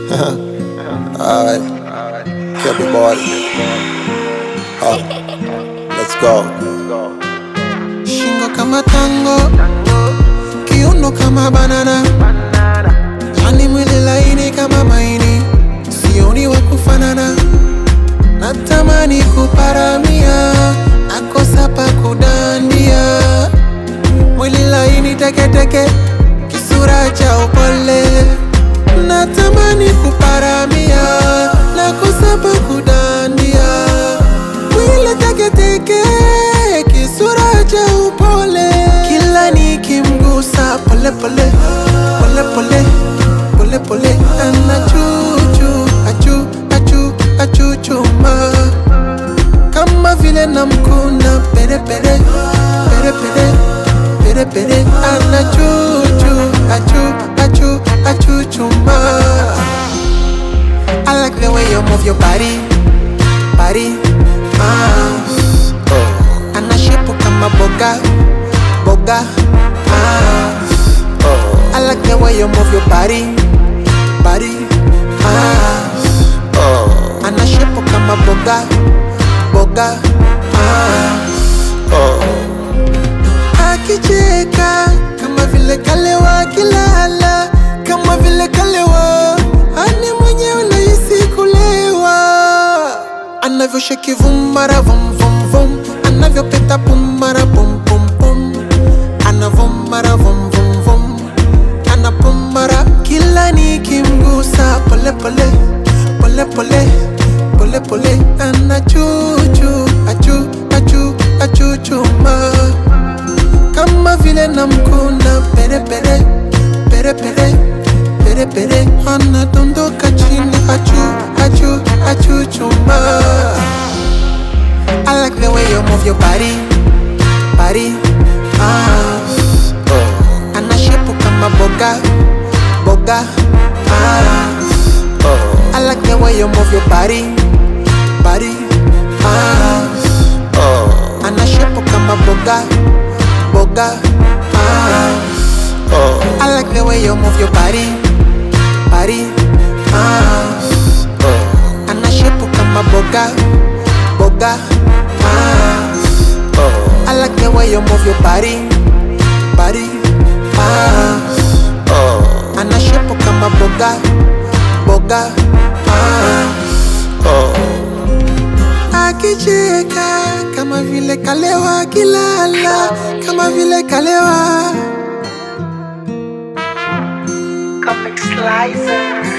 Alright, kill the boy. Uh, let's go. Shingo kama tango, kiuno kama banana, yani mwili laini kama maini, sioni wa kufanana. Natamani kuparamia, nakosa pa kudandia, mwili laini teketeke, kisura cha upole. Natamani kuparamia, nakosa pa kudandia, mwili teketeke, kisura cha upole. Kila nikimgusa pole pole, pole pole, pole pole, anachuchu, achu, achu, achuchuma kama vile namkuna pere pere, pere pere, pere pere, anachuchu, achu, achu, achuchuma. I like the way you move your body, body, ah. Oh, Anashepu kama boga, boga, ah. oh, I like the way you move your body, body, ah. oh, Anashepu kama boga, boga, ah. oh. Akicheka kama vile kalewa kilala, kama vile kalewa, ani mwenyewe nahisi kulewa. Anavyosheki vum mara vum vum vum, anavyopeta pum mara pum pum pum, anavum mara vum vum vum, anapum mara kila nikimgusa pole pole pole pole pole pole, anachuchu achu achu achuchuma kama vile namkuna pere pere pere pere pere pere anadondoka chini achu achu achu chuma I like the way you move your body body ah Oh, anashepu kama boga boga ah oh, I like the way you move your body body ah oh, anashepu kama boga boga ah oh, I like the way you move your body, body, ah. oh, Anashepu kama boga, boga, ah. oh, I like the way you move your body, body, ah. oh, Anashepu kama boga, boga, ah. oh. Akicheka kama vile kalewa, kilala kama vile kalewa. Comic Slicer.